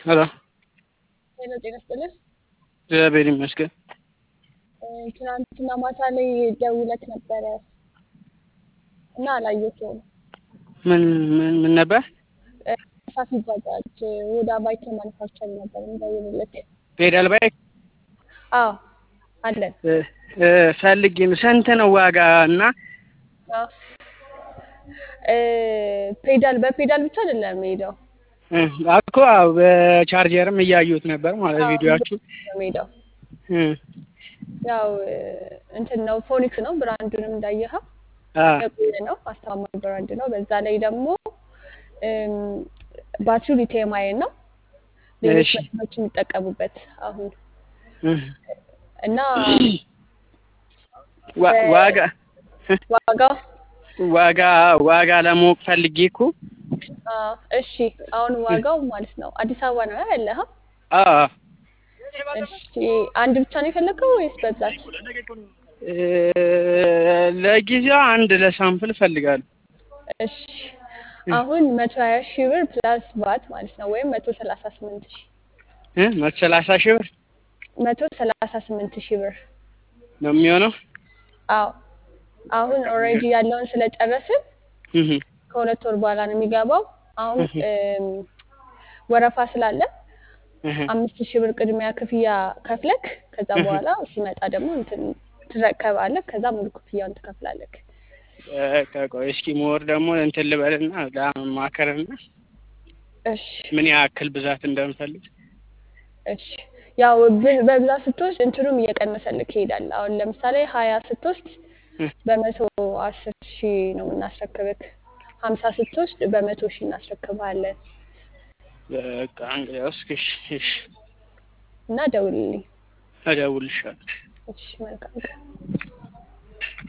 ሄሎ ሄሎ ጤና ይስጥልኝ። እግዚአብሔር ይመስገን። እ፣ ትናንትና ማታ ላይ ደውለህ ነበረ እና አላየሁትም። ምን ምን ምን ነበር? እ፣ ሳፊ ባጃጅ ወደ ባይክ ማኑፋክቸር ነበር እንደውልልክ። ፔዳል ባይክ አዎ አለን። እ፣ እ፣ ፈልጌ ነው። ስንት ነው ዋጋ እና አዎ እ፣ ፔዳል በፔዳል ብቻ አይደለም የምሄደው እ፣ እኮ አዎ፣ በቻርጀርም እያዩት ነበር ማለት አዎ፣ ቪዲዮአችሁ። ነው የምሄደው። እ፣ ያው እ፣ እንትን ነው ፎኒክስ ነው ብራንዱንም እንዳየኸው አ የቆየ ነው አስተማማኝ ብራንድ ነው። በዛ ላይ ደግሞ እም፣ ባትሪው ሊቲየም አየን ነው ሌሎች እሺ መኪኖች የሚጠቀሙበት አሁን እ፣ እና ዋ- ዋጋ ዋጋው ዋጋ ዋጋ ለማወቅ ፈልጌ እኮ አ፣ እሺ አሁን ዋጋው ማለት ነው አዲስ አበባ ነው ያለኸው? አ እሺ አንድ ብቻ ነው የፈለገው ወይስ በብዛት? እ፣ ለጊዜው አንድ ለሳምፕል እፈልጋለሁ። እሺ አሁን መቶ ሀያ ሺህ ብር ፕላስ ቫት ማለት ነው ወይም መቶ ሰላሳ ስምንት ሺህ እ፣ መቶ ሰላሳ ሺህ ብር መቶ ሰላሳ ስምንት ሺህ ብር ነው የሚሆነው። አዎ አሁን ኦልሬዲ ያለውን ስለጨረስን እህ ከሁለት ወር በኋላ ነው የሚገባው። አሁን እህ እም፣ ወረፋ ስላለ እህ አምስት ሺህ ብር ቅድሚያ ክፍያ ከፍለክ ከዛ እህ በኋላ ሲመጣ ደግሞ እንትን ትረከባለህ። ከዛ ሙሉ ክፍያውን ትከፍላለህ። በቃ ቆይ እስኪ ሞር ደግሞ እንትን ልበልና ለማከርና እሺ ምን ያክል ብዛት እንደምፈልግ እሺ ያው ብ- በብዛት ስትወስድ እንትኑም እየቀነሰልክ ይሄዳል። አሁን ለምሳሌ ሀያ ስትወስድ እ፣ በመቶ አስር ሺህ ነው የምናስረክብክ። ሀምሳ ስትወስድ በመቶ ሺህ እናስረክብሃለን በቃ እንግዲያውስ እሺ እሺ እና ደውልልኝ። እደውልልሻለሁ። እሺ መልካም ቀን።